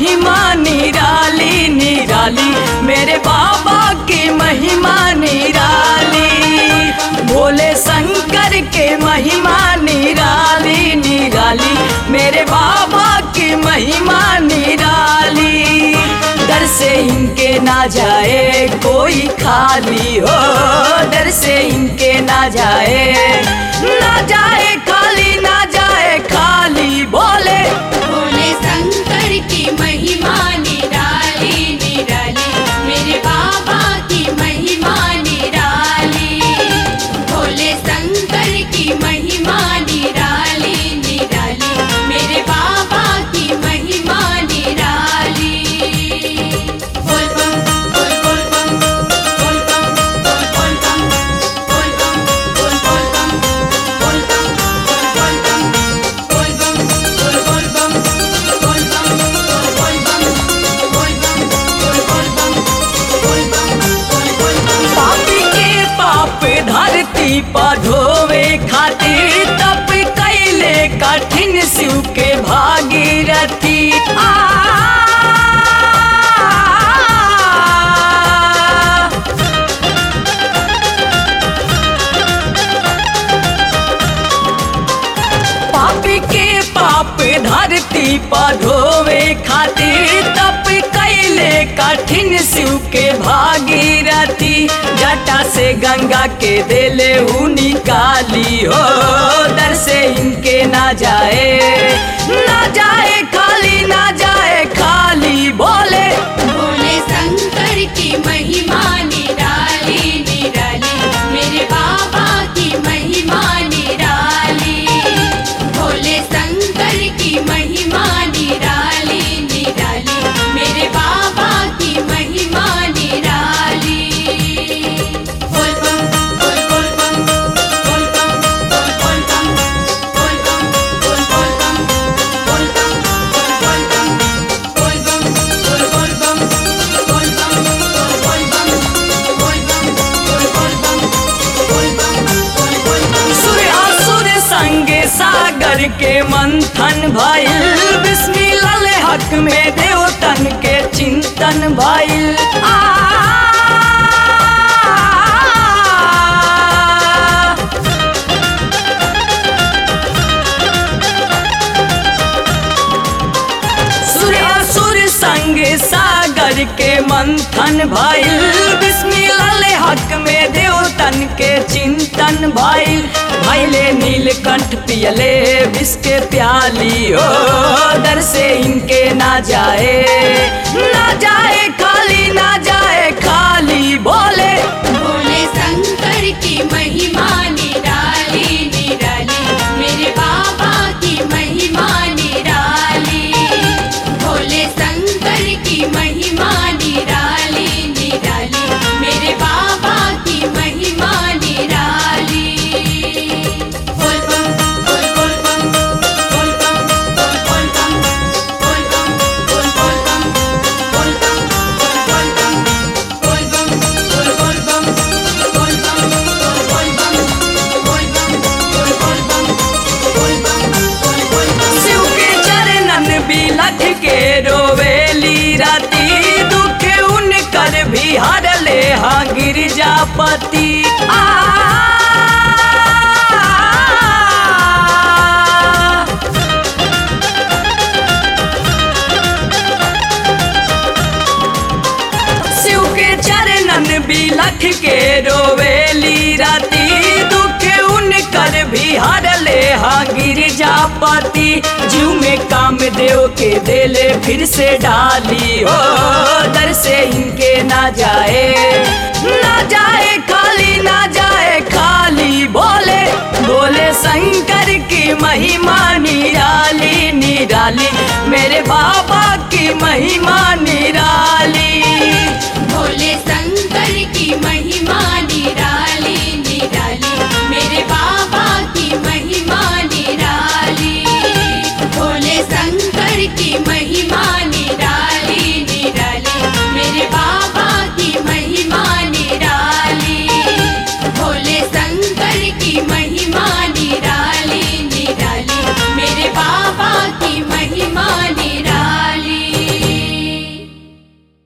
महिमा निराली निराली मेरे बाबा की महिमा निराली भोले शंकर के महिमा निराली निराली मेरे बाबा की महिमा निराली दर से इनके ना जाए कोई खाली हो दर से इनके ना जाए ना जाए खाली ना जाए खाली बोले भोले शंकर की महिमा निराली निराली मेरे बाबा की महिमा निराली भोले शंकर की महिमा निराली निराली मेरे बाबा की महिमा निराली बोल बम बोल बोल बम बोल बम बोल बोल बम बोल बम बोल बोल बम बोल बम बोल बोल बम बोल बम बोल बम बोल बम बोल बम बोल बम बोल बम बोल बम बोल बम बोल बोल बम पापी के पाप धरती पर धोवे खातिर तप कैले कठिन शिव के भागीरथी आ पापी के पाप धरती पर धोवे खातिर तप कैले कठिन शिव के भागीरथी जटा से गंगा के देले हु निकाली हो दर से इनके ना जाए ना जाए खाली ना जाए खाली बोले भोले शंकर की महिमा निराली निराली मेरे बाबा की महिमा निराली भोले शंकर की महिमा निराली निराली मेरे बाबा की महिमा निराली बोल बम बोल बोल बम बोल बम बोल बोल बम बोल बम बोल बोल बम बोल बम बोल बम बोल बम बोल बम बोल बम बोल बम बोल बोल बम बोल बम बोल बम बोल बोल बम सुर असुर संगे सागर के मंथन भइल बिस्मिल्लाह हक में देवतन के चिंतन भइल आ सुर असुर संग सागर के मंथन भइल बिस्मिल्लाह हक में देवतन के चिंतन भइल भइले नीलकंठ पियले विष के प्याली हो दर से इनके ना जाए ना जाए खाली ना जाए खाली बोले भोले शंकर की महिमा निराली निराली मेरे बाबा की महिमा निराली भोले शंकर की महिमा निराली निराली मेरे बाबा की महिमा निराली बोल बम बोल बोल बम बोल बम बोल बोल बम बोल बम बोल बोल बम बोल बम बोल बम बोल बोल बम बोल बम बोल बम बोल बम बोल बोल बम बोल बम बोल बोल बम शिव के चरणन बिलख के रोवेली राती दुख उनकर भी हरले हाँ गिरजापति आ शिव के चरणन बिलख के रोवेली राती दुख उनकर भी हरले हाँ गिरजापति जीव में काम देव के देले फिर से डाली हो दर से इनके ना जाए ना जाए खाली ना जाए खाली बोले बोले शंकर की महिमा निराली निराली मेरे बाबा की महिमा निराली